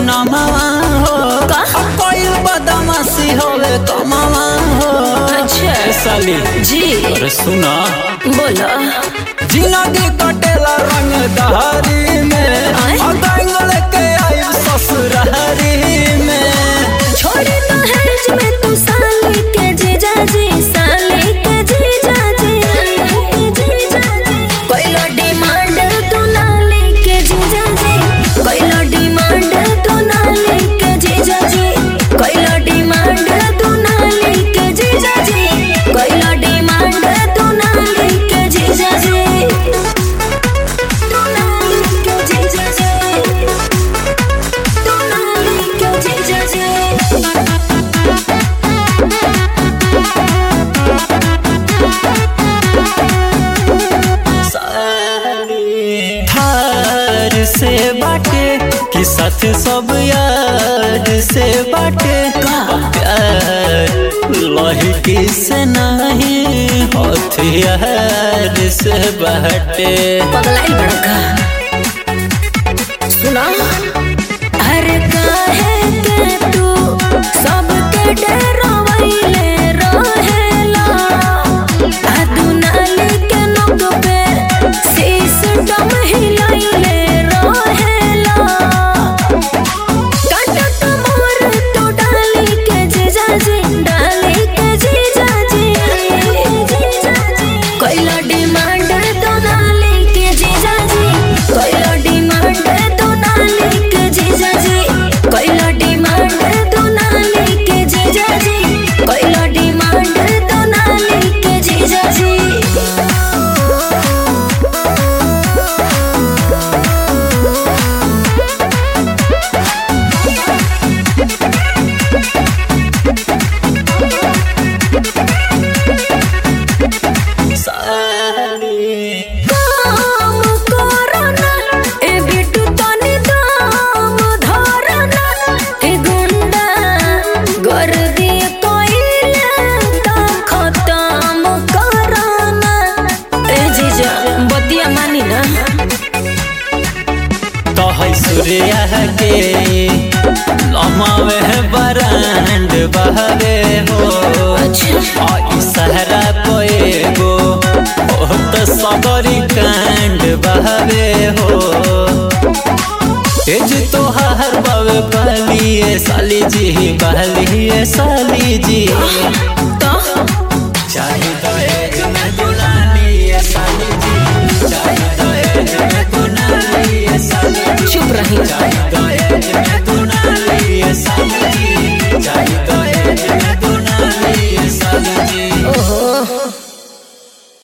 नमवा हो का? कोई बदमाशी होवे कमवा हो अच्छा। ए साली जी अरे सुना बोलो जिंदगी कटेला रंग दहारी में आय? अगंगल के आई ससुरारी में छोड़े तो है में तू साली के जीजा जी साली के जीजा जी कोइलो डिमांड तू नाली के जीजा जी कोइलो डिमांड तू नाली के जीजा जी कोइलो डिमांड तू नाली के जीजा जी कोइलो डिमांड तू नाली के जीजा जी तू नाली के जीजा जी तू नाली के जीजा जी थार से बाटे कि साथ सब यार से बाटे प्यार लहकी से नहीं हथियार से बाटे पगलाई बड़का सुना अरे काहे के तू सबके डरावैले रहेला आ दुनाली के नोक पे सिस्टम हिलाइले रहेला काटत मोर तो डाली के जीजा जी डाली के जीजा जी कोइला डिमांड तो डाली के जीजा जी कोइला डिमांड तो डाली के जीजा जी कोइला डिमांड तो डाली के जीजा जी कोइला डिमांड तो डाली के जीजा जी काम करना ए बिटू तनी दाम धरना ए गुंडा गर्दी कोइले ता खत्म करना ए जीजा बतिया मानी ना तो है सूर्या के लमावे बरांड बहरे हो अच्छा आई सहरा कोएगो ओ तो सगरी कांड बहरे हो एज तो हर बावे पहली साली जी पहली साली जी